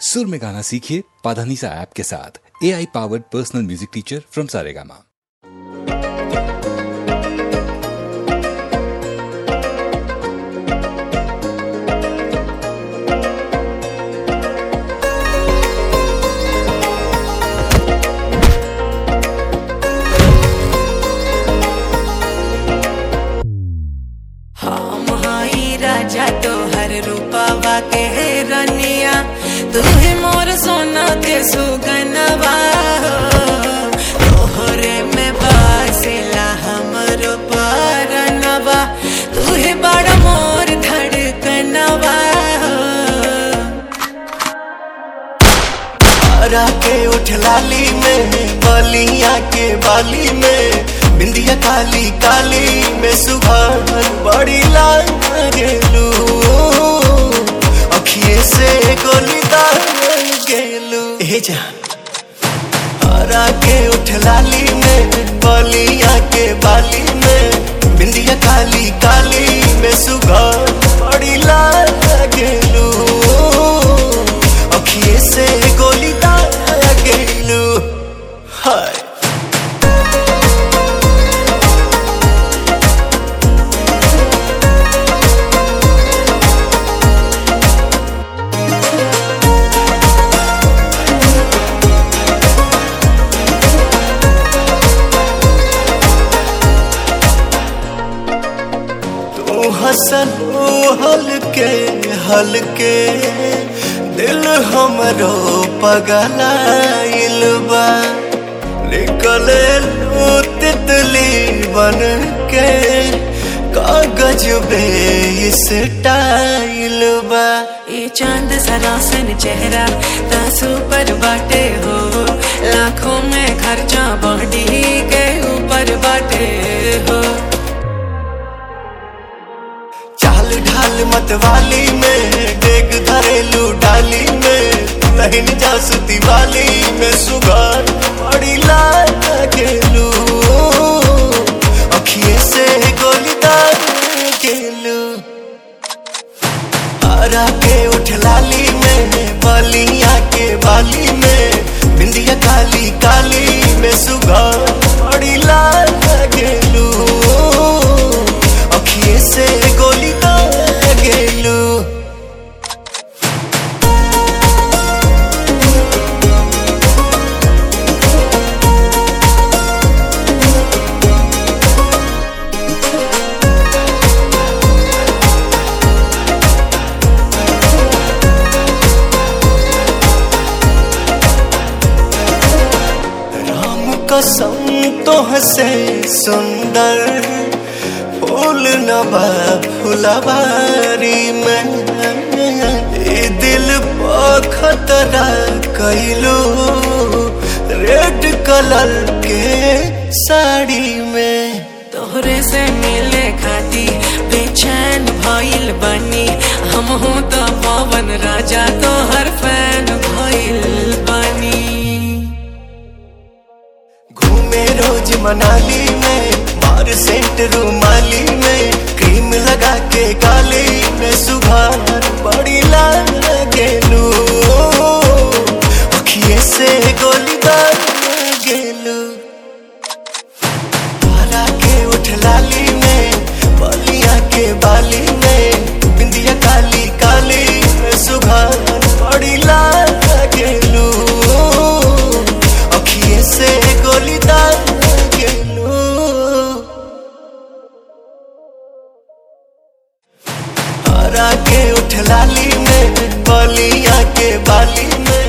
सुर में गाना सीखिए पाधानीसा ऐप के साथ A I powered personal music teacher from Saregama हम हाई राजा तोहर रूपावा के रनिया तू ही मोर सोना के सुगनवा तोहरे में बासिला हमरो परनवा तू ही बड़ा मोर धड़कनवा हरा के उठ लाली में बलिया के बाली में बिंदिया काली काली में सुबह बड़ी लाल गेलू अखिए से गोली दाल गेलू हे जान हरा के उठ लाली में बलिया के बाली में बिंदिया काली काली में सुबह बड़ी लाल गेलू अखिए से गोली दाल गेलू हाय तू हसन ओ हलके हलके दिल हमरो पगलाइल बा निकले लू तितली बन के कागज बे इस टाइल बा ये चांद सरासन चेहरा तासू पर बाटे हो लाखों में खर्चा बॉडी के ऊपर बाटे हो चाल ढाल मतवाली में डेग धरेलू डाली में लहिन जासुती वाली में सुगार बड़ी लाल गेलू अखिए से गोली दाल गेलू हरा के उठ लाली में बलिया के बाली में बिंदिया काली काली में सुगार बड़ी लाल गेलू अखिए से गोली दाल गेलू राम कसम तो हसे सुंदर फूल नबा फुलवारी में ए दिल पर खतरा कैलू रेड कलर के साड़ी में तोहरे से मिले खाती बेचैन भइल बनी हम हूँ तो पवन राजा तोहर फैन भइल बनी घूमे रोज मनाली में मार सेंट रूमाली में क्रीम लगा के गाली में सुबह बड़ी लाल गेलू अखिए से गोली दाल गेलू हरा के उठ लाली में बलिया के बाली में बिंदिया काली काली में सुबह बड़ी लाल गेलू अखिए से गोली दाल गेलू हरा के उठ लाली में बलिया के बाली में